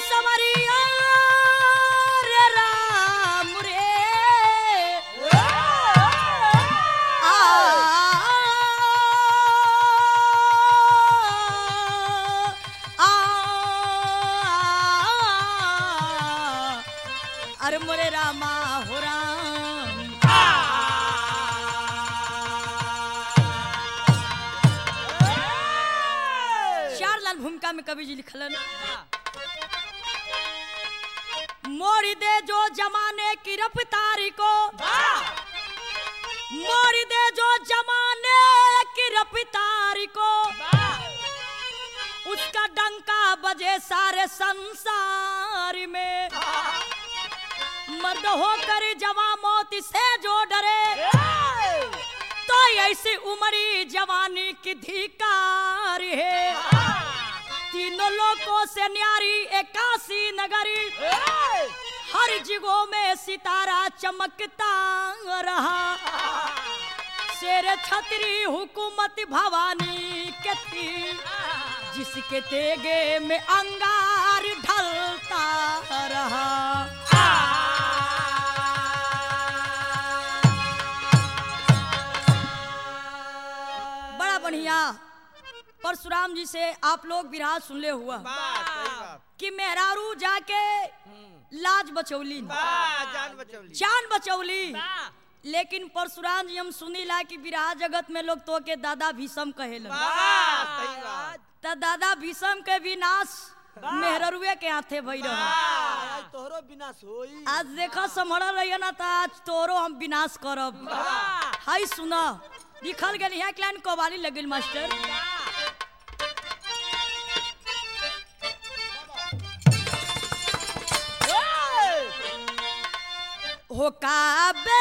समरिया रे राम रे आ आ अरे मोरे रामा हो राम चार लाल भूमिका में कवि जी लिखलन मोड़ दे जो जमाने की रफ्तारी को मोड़ दे जो जमाने की रफ्तारी को उसका डंका बजे सारे संसार में मर्द होकर जवा मौत से जो डरे तो ऐसी उमरी जवानी की धिकार है तीनों लोगों से न्यारी एकासी नगरी हर जिगो में सितारा चमकता रहा शेर छतरी हुकूमत भवानी के थी जिसके तेगे में अंगार ढलता रहा बड़ा बढ़िया परशुराम जी से आप लोग विराज सुन ले हुआ कि मेहरारू जाके लाज बचौली जान बचौली जान बचौली लेकिन परशुराम जी हम सुनी ला कि विराह जगत में लोग तो के दादा भीषम कहेलन सही बात त दादा भीषम के विनाश मेहररुए के हाथे भई रहा आज तोहरो विनाश होई आज देखो समरल रहिए ना त आज तोरो हम विनाश करब हाय सुना लिखल गेल यहाँ लाइन कवाली लगिल मास्टर हो काबे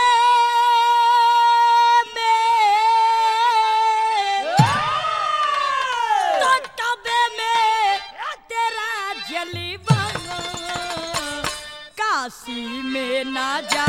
में तो काबे में तेरा जलवा काशी में ना जा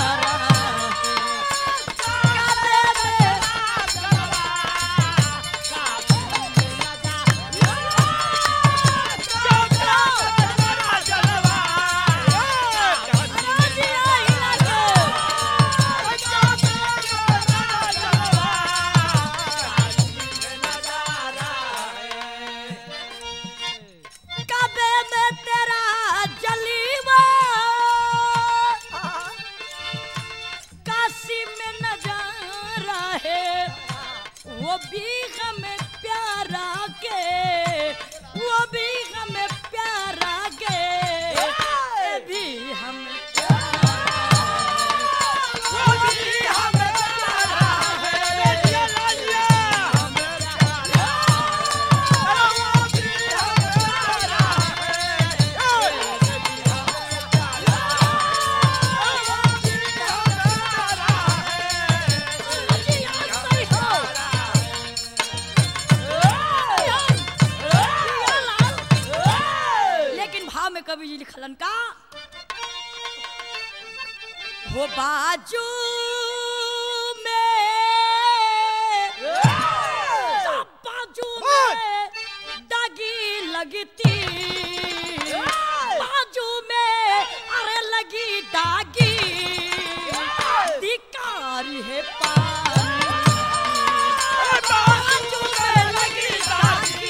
काबे में तेरा जलीवा काशी में नजारा है वो भी हमें प्यारा के वो भी हमें प्यारा के ये भी हमें वो भी हमें प्यारा लेकिन भाव में कवि जी लिखलन का हो बाजू में सब बाजू में दागी लगती बाजू में अरे लगी दागी धिकार है पानी बाजू में लगी दागी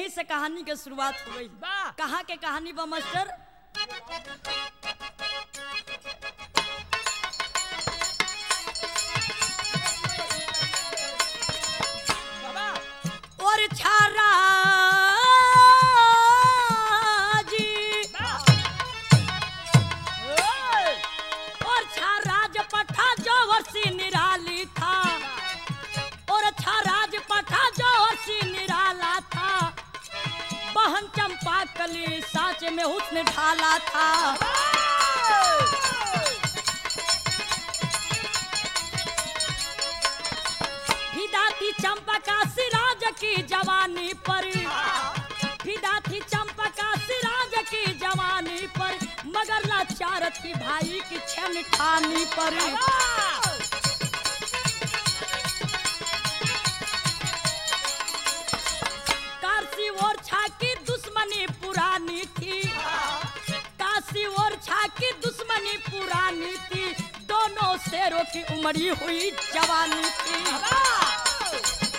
यही से कहानी के शुरुआत हो गई वाह कहाँ के कहानी बा मास्टर बाबा और छारा जी ओए और छाराज पठा जो वर्षी निराली था और छाराज पठा जो वर्षी निराला था बहन चंपा कली साच में हुस्न ढाला था फिदा थी चंपा का सिराज की जवानी पर फिदा थी चंपा का सिराज की जवानी पर मगर लाचार थी भाई की छन ठानी पर काशी और छा की दुश्मनी पुरानी थी काशी और छा की दुश्मनी पुरानी थी दोनों शेरों की उमड़ी हुई जवानी थी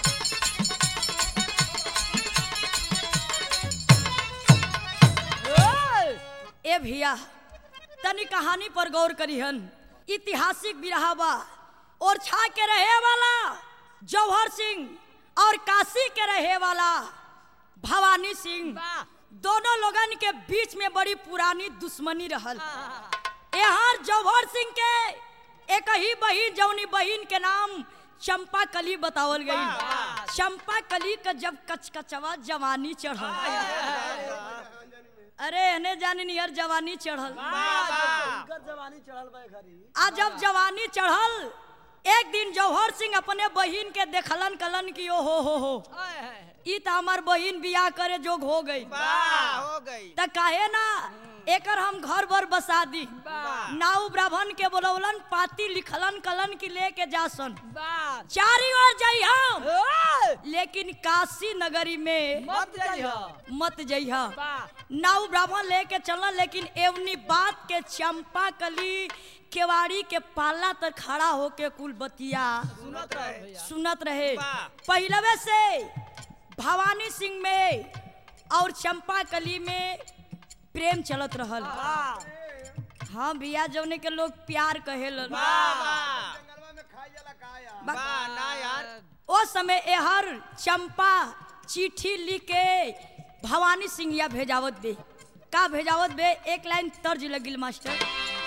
ए भैया तनी कहानी पर गौर करिहन ऐतिहासिक बिरहा बा और छा के रहे वाला जौहर सिंह और काशी के रहे वाला भवानी सिंह वाह दोनों लोगन के बीच में बड़ी पुरानी दुश्मनी रहल यहाँ जौहर सिंह के एक ही बहिन जौनी बहिन के नाम चंपा कली बतावल गई चंपा कली का जब कचकचवा जवानी चढ़ल अरे हने जानी नियर जवानी चढ़ल इनकर जवानी चढ़ल बा घरी आ जब जवानी चढ़ल एक दिन जौहर सिंह अपने बहिन के देखलन कलन की ओ हो हो हो ई त हमार बहिन बियाह करे जोग हो गई वाह हो गई त काहे ना एकर हम घर भर बसा दी नाऊ ब्राह्मण के बोलौलन पाती लिखलन कलन की लेके जासन चारी ओर जाई हम लेकिन काशी नगरी में मत जाइह मत जइहा वाह नाऊ ब्राह्मण लेके चलल लेकिन एवनी बात के चंपा कली केवाड़ी के पाला तक खड़ा होके कुल बतिया सुनत रह भैया सुनत रहे वाह। पहलवे से भवानी सिंह में और चंपा कली में प्रेम चलत रहल वाह हाँ भैया जौने के लोग प्यार कहेलन वाह वाह ना यार ओ समय एहर चंपा चिट्ठी लिख के भवानी सिंह या भेजावत बे का भेजावत बे एक लाइन तर्ज लगिल मास्टर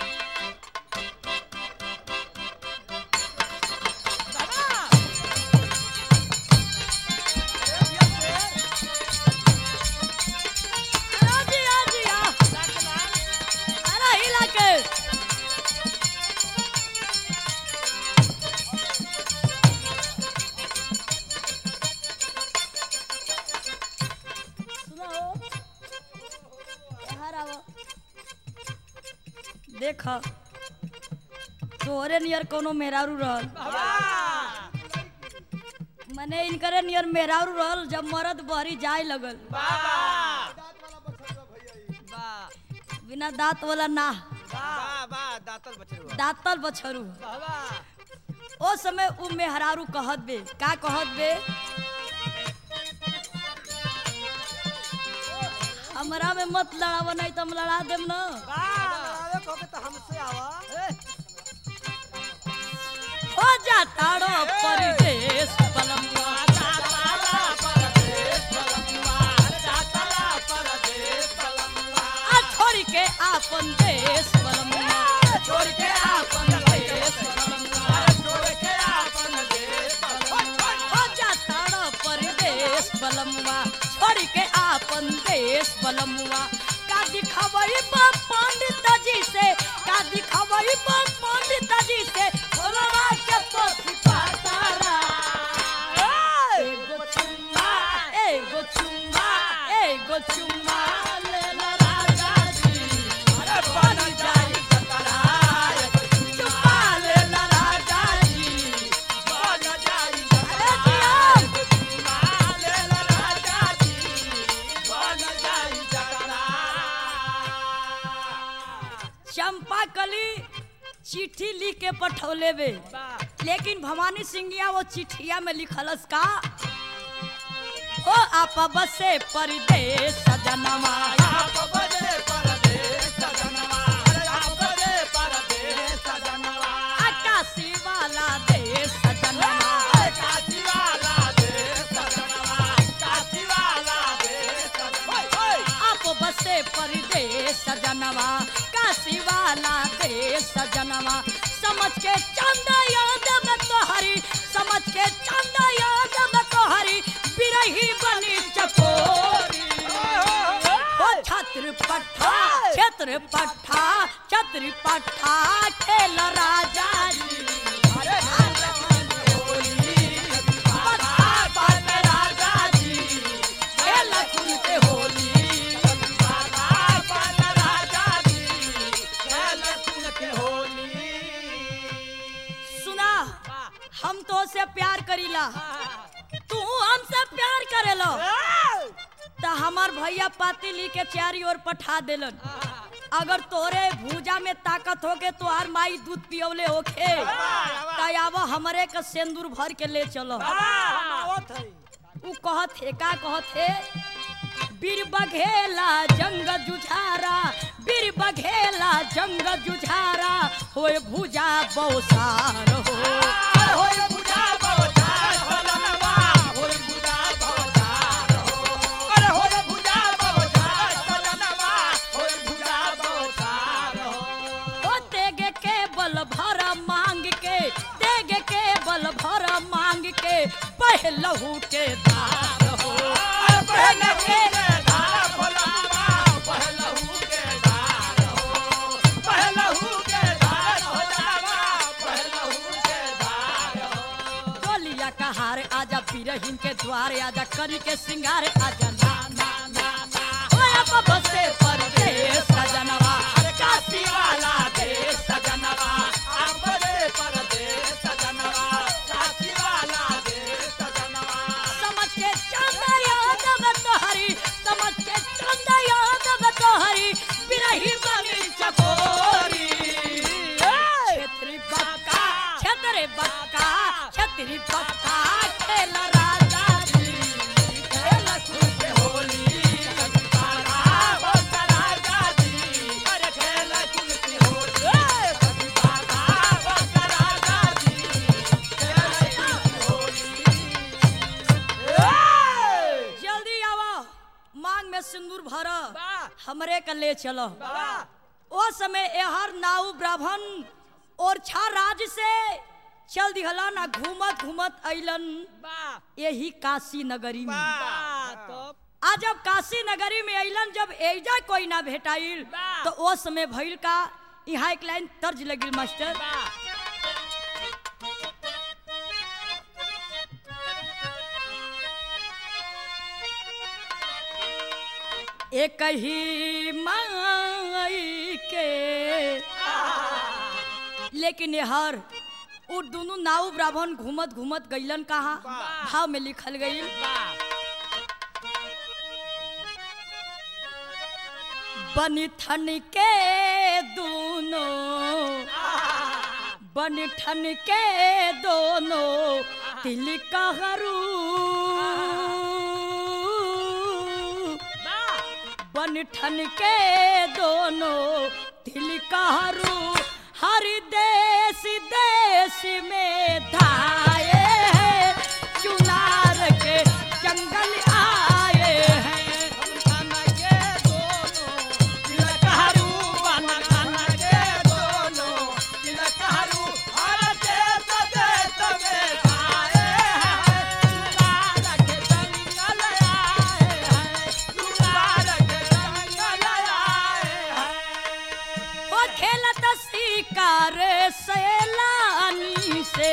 अरे जी, आ जी, आ। अरे हिला के सुनो हो यहाँ आओ देख तोहरे नियर कोनो मेहरारू रहल मने इनकरे नियर मेहरारू रहल जब मरद बहरी जाए लगल बिना दांत वाला ना वाह वाह दातल बछरुआ दातल बछरू ओ समय उ मेहरारू कहत बे का कहत बे हमरा में मत लड़ाव नहीं तो हम लड़ा देम ना लड़ावे कहोगे तो हमसे आवा हो जाताड़ो परदेश पलमुआ आ छोड़ के आपन देश पलमुआ छोड़ के आपन देश पलमुआ हो जाताड़ो परदेश पलमुआ छोड़ के आपन देश पलमुआ का दिखवई बा पंडित जी से का दिखवई बा पंडित जी से भोलवा के पोथी पातारा एगो चुम्मा एगो चुम्मा एगो चुम्मा ले ला राजा जी अरे बन जाई कतराय चुम्मा ले ला राजा जी बन जाई अरे जिया चंपा कली चिट्ठी लिख के पठौले बे लेकिन भवानी सिंहिया वो चिट्ठिया में लिखलस का ओ आप बसे परदेश सजनवा आकाशी वाला देश सजनवा आप बसे परदेश सजनवा काशी वाला देश सजनवा समझ के चंदा याद में तोहरी समझ के चंदा याद में तोहरी बिरही बनी चकोरी ओ छत्र पट्टा छत्र पट्टा छत्र पट्टा खेल राजा जी पट्टा पाट राजा जी खेल खुल के होली सुना हम तो से प्यार करीला तू हमसे प्यार करेलो त हमार भैया पाती ली के चारी ओर पठा देलन अगर तोरे भूजा में ताकत होके तो हर माई दूध पियवले होखे तब हमरे के सेंदूर भर के ले चलो आवत है उ कहत हे का कहत हे बीर बघेला जंग जुझारा बीर बघेला जंग जुझारा होए भुजा बौसार हो ओ तेगे के बल भर मांग के तेगे के बल भर मांग के पहलहू के दार हो तेगे के डोलिया का हार आजा पीरहिन के द्वार आजा करी के सिंगार आजा ना ना ना ना ओए बाबा से परदेश सजनवा काशी वाला देश सजनवा समझ के चंदा याद में तोहरी समझ के चंदा याद में तोहरी बिरही बनी चकोरी छेत्री बक्का छेत्री बक्का छेत्री बक्का खेल राजा जी खेल खुद होली जल्दी आवा मांग में सिंदूर भर हमरे के ले चलो ओ समय एहर नाऊ ब्राह्मण और छा राज से चल दिहला ना घूमत घूमत अइलन यही काशी नगरी में आज जब काशी नगरी में अइलन जब एजा कोई ना भेटाइल वाह। तो ओ समय भइल का यहाँ एक लाइन तर्ज लगिल मास्टर एक ही माई के लेकिन हर उ दोनों नाव ब्राह्मण घूमत घूमत गइलन कहा भाव में लिखल गइल बनिठन के दोनों बनिठन के दोनों तिल कहरू बनठन के दोनों दिल कहरू हर देश देश में धाये हैं चुनार के जंगल आए हैं बनठन के दोनों दिल कहरू बनठन के दोनों दिल कहरू हर देश देश में धाये हैं चुनार के जंगल आए हैं ओ खेलत शिकार सैलानी से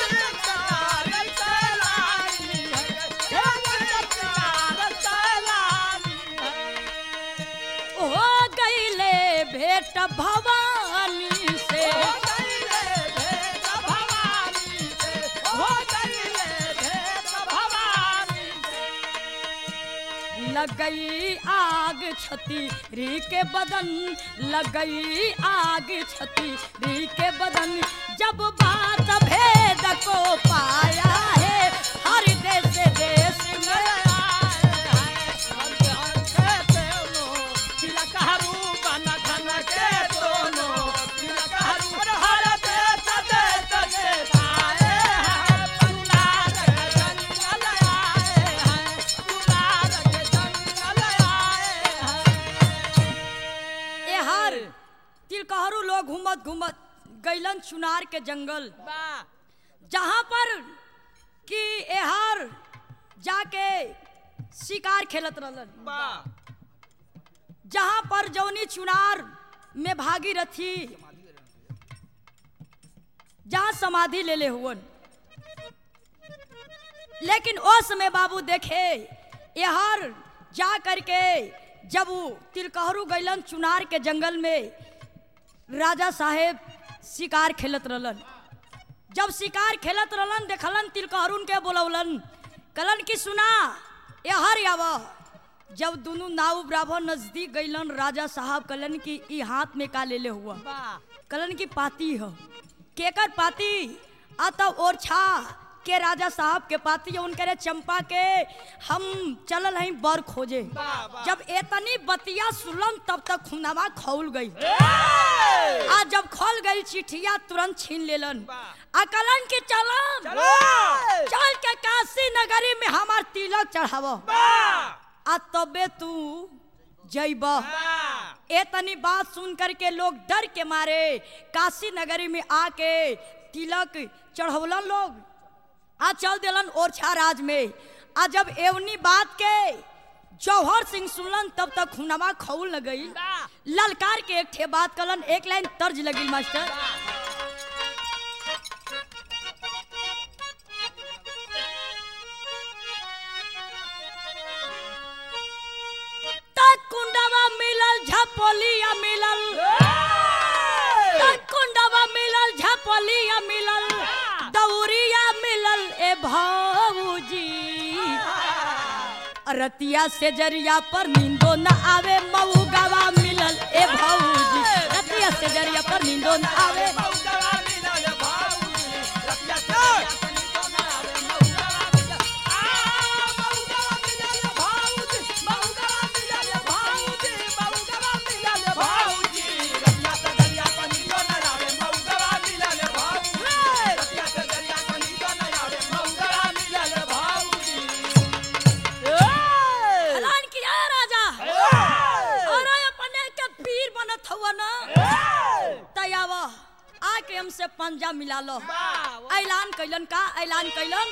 हो गईले भेट भवानी से लगई आग छती री के बदन लगई आग छती री के बदन जब बात भेद को पाया है हर देश देश में घुम गैलन चुनार के जंगल वाह जहाँ पर कि एहार जाके शिकार खेलत रहलन वाह जहाँ पर जौनी चुनार में भागीरथी जहाँ समाधि ले ले हुवन लेकिन ओ समय बाबू देखे यहर जा करके जब वो तिलकहरू गैलन चुनार के जंगल में राजा साहेब शिकार खेलत रहलन जब शिकार खेलत रहलन देखलन तिलकहरुन के बोलौलन कलन की सुना यहर आव जब दोनों नाव बराबर नजदीक गईलन राजा साहब कलन की ई हाथ में का ले ले हुआ वाह कलन की पाती हो केकर पाती अतः ओरछा के राजा साहब के पाती है उनके रे चंपा के हम चलल हई बर खोजे वाह, वाह। जब एतनी बतिया सुनलन तब तक खुनावा खौल गई आ जब खोल गई चिठिया तुरंत छीन लेलन वाह। अकलन के चलन चल के काशी नगरी में हमार तिलक चढ़ाव आ तबे तू जैब ए तनी बात सुन करके लोग डर के मारे काशी नगरी में आके तिलक चढ़ौलन लोग आ चल दिलन ओरछा राज में आ जब एवनी बात के जौहर सिंह सुनलन तब तक खुनवा खौल न गई ललकार के एक ठे बात कलन एक लाइन तर्ज लगी मास्टर तक कुंडवा मिलल झपोलिया मिलल तक कुंडवा मिलल झपोलिया मिलल दौरिया मिलल ए भौजी रतिया से जरिया पर नींदो न आवे मऊगवा मिलल ए भौजी रतिया से जरिया पर नींदो न आवे ऐलान किया है राजा और अपने के पीर बनत हुआ ना तयावा आके हमसे पंजा मिला लो ऐलान कैलन का ऐलान कैलन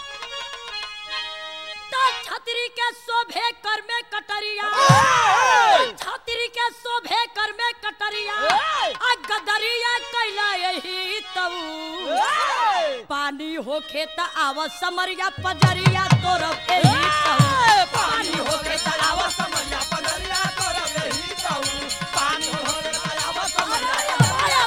तो छतरी के शोभे कर में कटरिया छतरी के शोभे कर में कटरिया आ गदरिया कैला यही तऊ पानी होखे त आव समरिया पजरिया तोरब एही तऊ पानी होखे त आव समरिया पजरिया तोरब एही तऊ पानी होखे त आव समरिया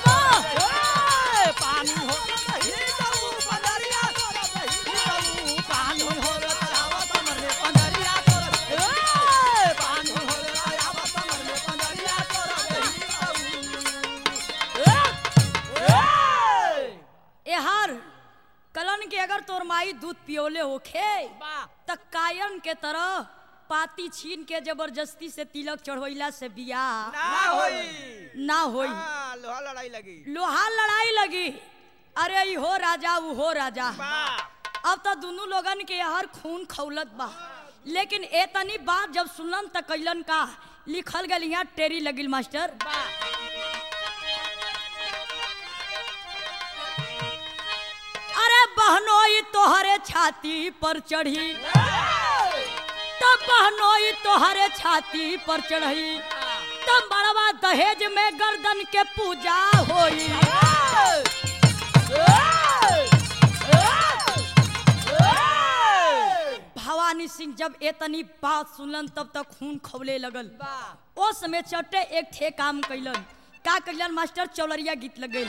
एहर कलन के अगर तोर माई दूध पियोले होखे त कायन के तरह पाती छीन के जबरदस्ती से तिलक चढ़वैला से बियाह ना होई ना होई हाँ, लोहा लड़ाई लगी लोहा लड़ाई लगी अरे ई हो राजा ऊ हो राजा वाह अब तो दोनों लोगन के हर खून खौलत बा लेकिन ए तनी बात जब सुनलन त कैलन का लिखल गल यहाँ टेरी लगिल मास्टर अरे बहनोई तोहरे छाती पर चढ़ी तब बहनोई तोहरे छाती पर चढ़ी तब बड़वा दहेज में गर्दन के पूजा होई भवानी सिंह जब एतनी बात सुनलन तब तक खून खौले लगल ओ समय चटे एक ठे काम कैलन का कैलन मास्टर चौलरिया गीत लग गई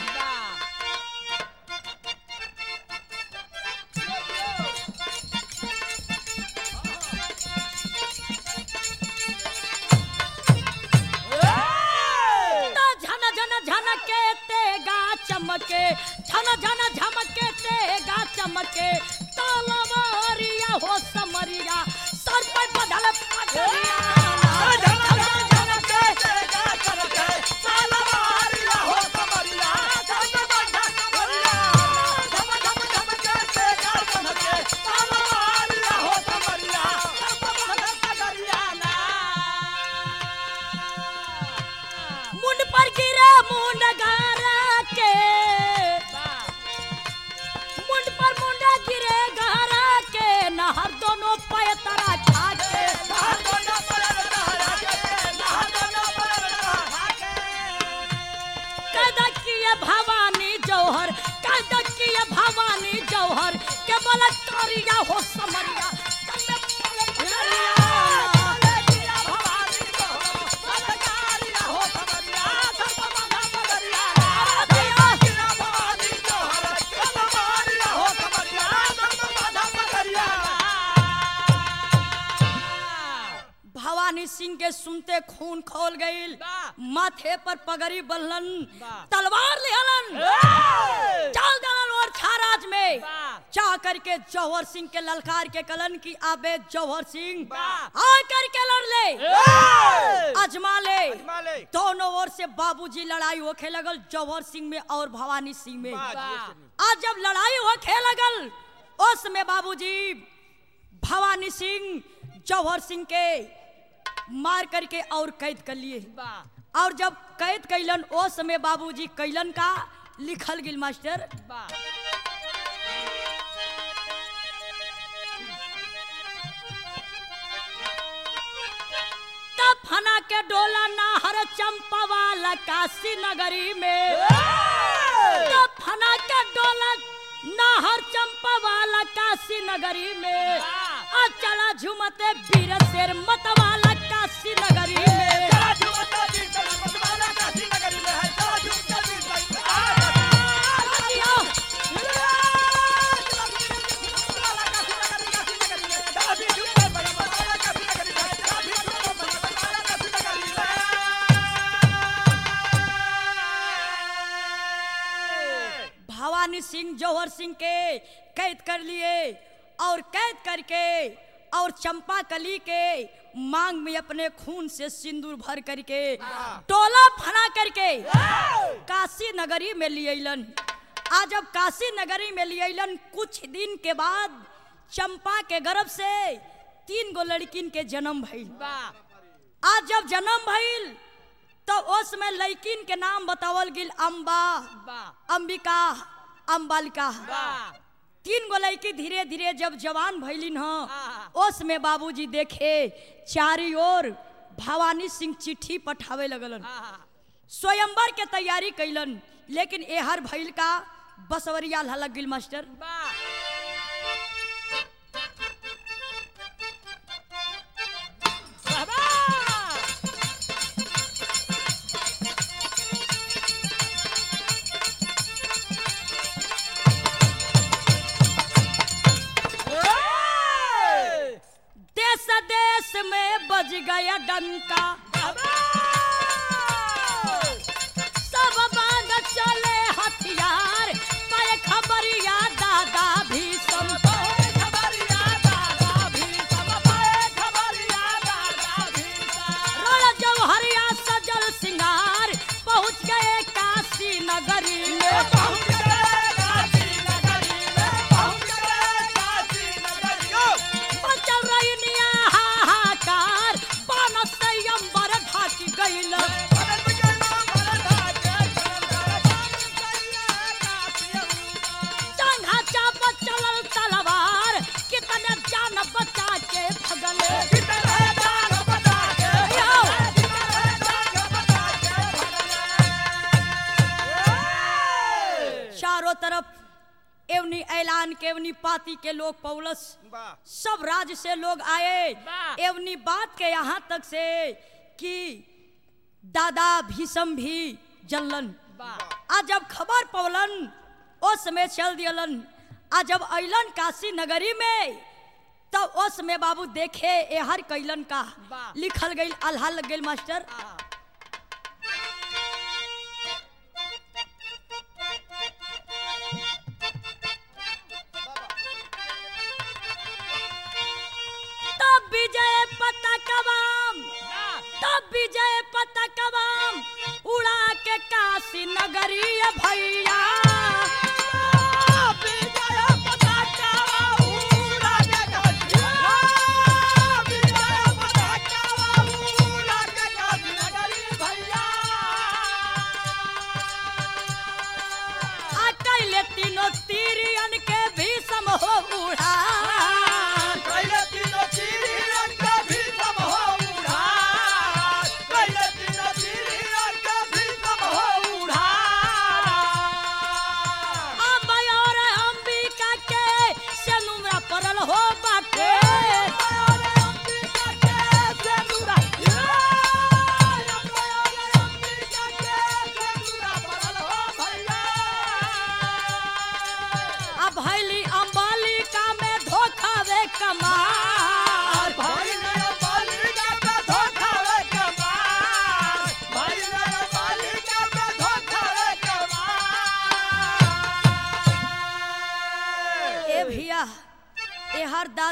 तो झन झन झनके तेगा चमके झन झन झमके तेगा चमके तलवारिया हो समरिया सर पर बदल पगड़िया मुंड पर गिरा मुंड गारा भवानी सिंह के सुनते खून खोल गईल वाह। माथे पर पगड़ी बल्लन वाह। तलवार लिहलन चल दलन और छाराज में वाह। जा करके जौहर सिंह के ललकार के कलन की आबे जौहर सिंह वाह। आ करके लड़ ले अजमा ले माले दोनों ओर से बाबूजी लड़ाई होखे लगल जौहर सिंह में और भवानी सिंह में वाह। आज जब लड़ाई होखे लगल उस में बाबूजी भवानी सिंह जौहर सिंह के मार करके और कैद कर लिए वाह और जब कैद कैलन ओ समय बाबूजी कैलन का लिखल गिल मास्टर वाह तब फना के डोला नाहर चंपा वाला काशी नगरी में तब फना के डोला नाहर चंपा वाला काशी नगरी में आ चला झुमते वीर शेर मत वाला काशी नगरी में भवानी सिंह जौहर सिंह के कैद कर लिए और कैद करके और चंपा कली के मांग में अपने खून से सिंदूर भर करके टोला फना करके काशी नगरी में लियलन आज जब काशी नगरी में लियलन कुछ दिन के बाद चंपा के गर्भ से तीन गो लड़किन के जन्म भइल वाह आज जब जन्म भइल तो उस में लड़किन के नाम बतावल गिल अम्बा वाह अंबिका अम्बालिका वाह तीन गो लड़की धीरे धीरे जब जवान भैलिन ह हाँ। उस में बाबूजी देखे चारी ओर भवानी सिंह चिट्ठी पठावे लगलन हाँ स्वयंवर के तैयारी कैलन लेकिन एहर भइल का बसवरिया लग गिल मास्टर वाह वाह देश देश में बज गया डंका सब बांध चले हथियार पर खबरिया दादा भी सब रण जौहरिया सजल सिंगार पहुंच गए काशी नगरी में बचल रही निया हाहाकार बानस से अंबर ढाक गइल चंघा चाप चलल तलवार कितने जान बचा के भगले चारों तरफ एवनी ऐलान के एवनी पाती के लोग पौलस सब राज्य से लोग आए वाह। एवनी बात के यहाँ तक से कि दादा भीषम भी जलन आ जब खबर पवलन उस समय चल दियलन आ जब अइलन काशी नगरी में तब उस समय बाबू देखे एहर कैलन का वाह। लिखल गई अल्हा लग गई मास्टर तब विजय पताकवाम तब विजय पताकवाम उड़ा के काशी नगरी भैया आ कैले तीनों तीरियन के भीषम हो उड़ा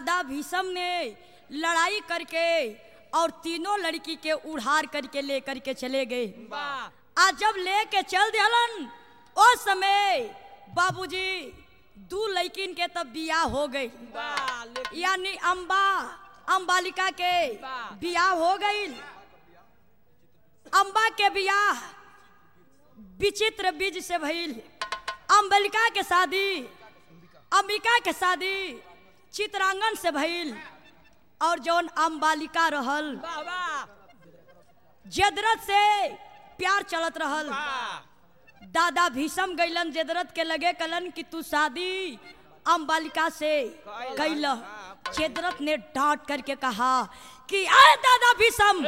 दादा भीषम ने लड़ाई करके और तीनों लड़की के उड़ार करके लेकर के चले गए आज जब लेके चल दिहलन उस समय बाबूजी दू लड़किन के तब बियाह हो गई यानी अम्बा अम्बालिका के बियाह हो गई अम्बा के बियाह विचित्र बीज से भइल अम्बलिका के शादी अंबिका के शादी चित्रांगन से भइल और जौन अम्बालिका रहल जदरत से प्यार चलत रहल दादा भीषम गैलन जदरत के लगे कलन कि तू शादी अम्बालिका से कैल जदरत ने डांट करके कहा कि आए दादा भीषम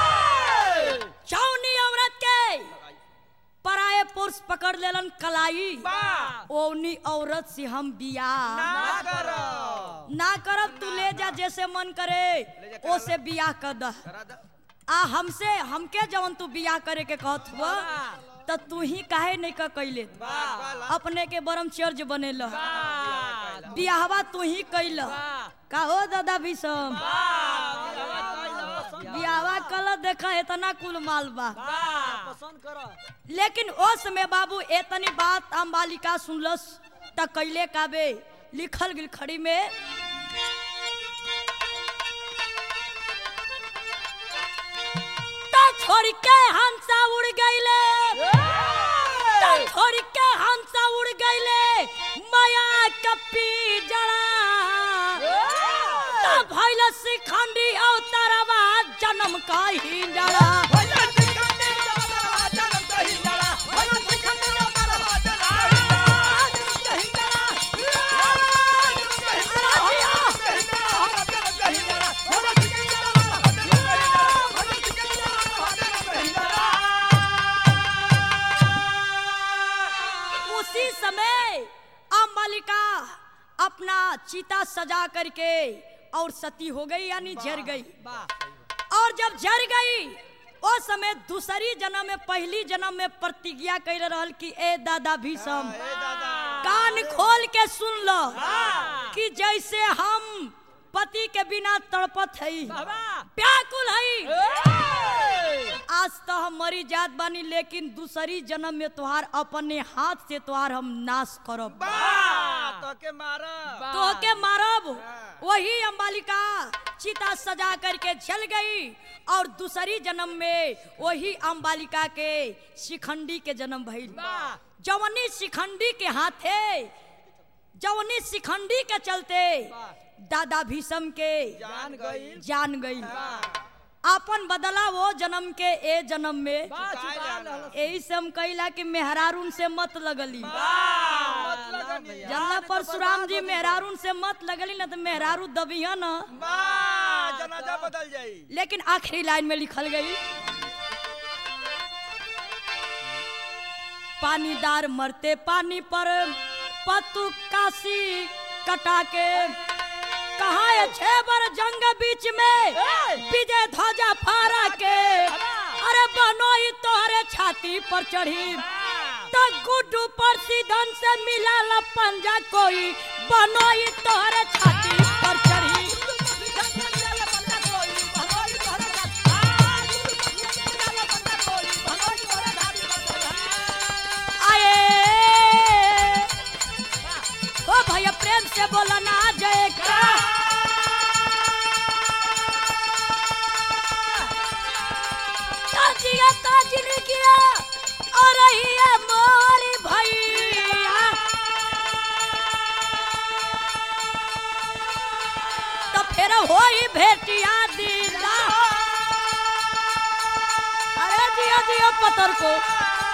चौनी औरत के पराए पुरुष पकड़ लेलन कलाई ओनी औरत से हम बियाह ना करब तू ले जा जैसे मन करे ओसे बियाह कर दह आ हमसे हमके जवन तू बियाह करे के कहत हुआ त तू ही काहे नहीं का कैले अपने के ब्रह्मचर्य बनेल बियाहवा तू ही कैल का हो दादा भीषम बियाहवा कल देखा इतना कुल माल बा पसंद कर लेकिन उस समय बाबू एतनी बात अम्बालिका सुनलस त कैले काबे लिखल गिल खड़ी में त छोड़ के हंसा उड़ गईले त छोड़ के हंसा उड़ गईले माया कपी जड़ा त भइल शिखंडी अवतारवा जन्म का ही जड़ा उसी समय अम्बालिका अपना चिता सजा करके और सती हो गई यानी जर गई और जब जर गई उस समय दूसरी जन्म में पहली जन्म में प्रतिज्ञा कर रहल कि ए दादा भीषम कान खोल के सुन लो कि जैसे हम पति के बिना तड़पत हई व्याकुल हई आज तो हम मरी जात बानी लेकिन दूसरी जन्म में तुहार अपने हाथ से तुहार हम नाश करब के मारा तो के मारब वही अम्बालिका चिता सजा करके जल गई और दूसरी जन्म में वही अम्बालिका के शिखंडी के जन्म भइल जवनी शिखंडी के हाथे जवनी शिखंडी के चलते दादा भीषम के जान गई जान गई अपन बदला वो जन्म के ए जन्म में यही से हम कहिला कि मेहरारून से मत लगली जल्ला परशुराम जी मेहरारून से मत लगली ना तो मेहरारू दबिया ना जनाजा बदल जाई लेकिन आखिरी लाइन में लिखल गई पानीदार मरते पानी पर पतु काशी कटा के कहा है छह बार जंग बीच में विजय ध्वजा फहरा के अरे बनोई तोहरे छाती पर चढ़ी तो गुड्डू पर सीधन से मिला ला पंजा कोई बनोई तोहरे छाती पर चढ़ी आए ओ भैया प्रेम से बोला ना जय का ताजिया ताजिन किया और रही है मोरी भैया तो फिर होई भेटिया दीदा अरे दिया दिया पतर को